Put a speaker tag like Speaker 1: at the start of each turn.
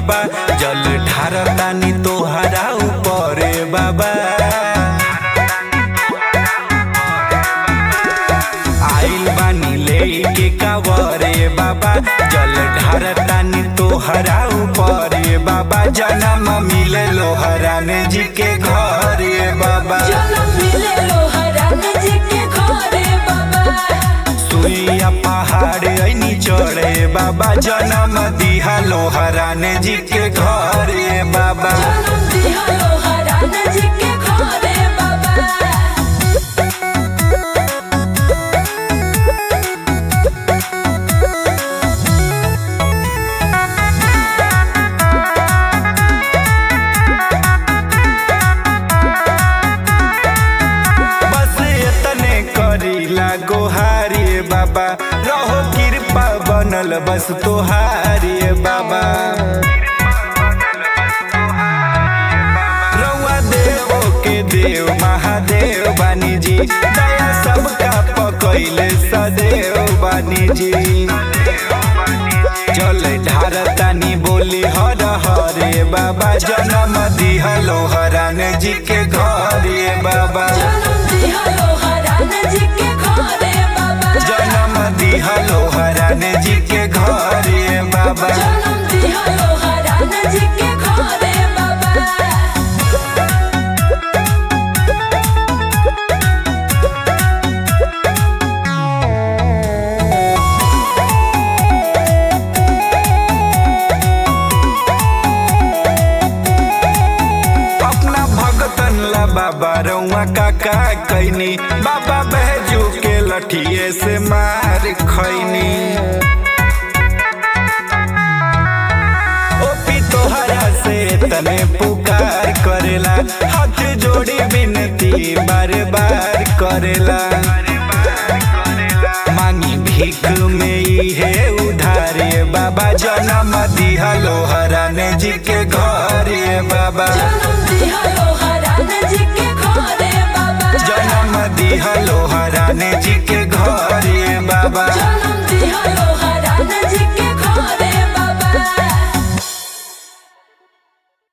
Speaker 1: बाबा जल ढारतानी तोहरा ऊपर बाबा आइल बानी लेके कावरे बाबा जल ढारतानी तोहरा ऊपर बाबा जन्म मिले लोहरान जी के घरे बाबा
Speaker 2: जनम मिले लोहरान जी के घरे बाबा
Speaker 1: सुइया पहाड़ ऐनी चढ़े बाबा जन्म दिहा लोहरान जी के घरे बाबा
Speaker 2: जनम दिया लोहरान जी के घरे बाबा
Speaker 1: बस एतने करीला गोहारी बाबा रहो कृपा बनल बस तोहारी बाबा रउआ देवो के देव महादेव बानी जी दया सबका पकैले सदैव बानी जी चल ढारतानी बोली हर हरे बाबा जन्म दिह लोहरान जी के घरे बाबा
Speaker 2: जनम दिया लोहरान जी के घरे बाबा
Speaker 1: जन्म दिह लोहरान जी के घरे बाबा
Speaker 2: जनम दिया लोहरान जी के घरे बाबा
Speaker 1: अपना भगतन ला बाबा रउआ काका कैनी बाबा बहजू के लठिए से मार खैनी ओपी तोहरा से तने पुकार करेला हाथ जोड़ी विनती बार बार करेला मांगी भीख में इहे उधारे बाबा जन्म दिहा लोहरान जी के घरे बाबा
Speaker 2: जनम दिया लोहरान जी के घरे बाबा
Speaker 1: जन्म दिहा लोहरान जी के घरे बाबा
Speaker 2: जनम दिया लोहरान जी के घरे बाबा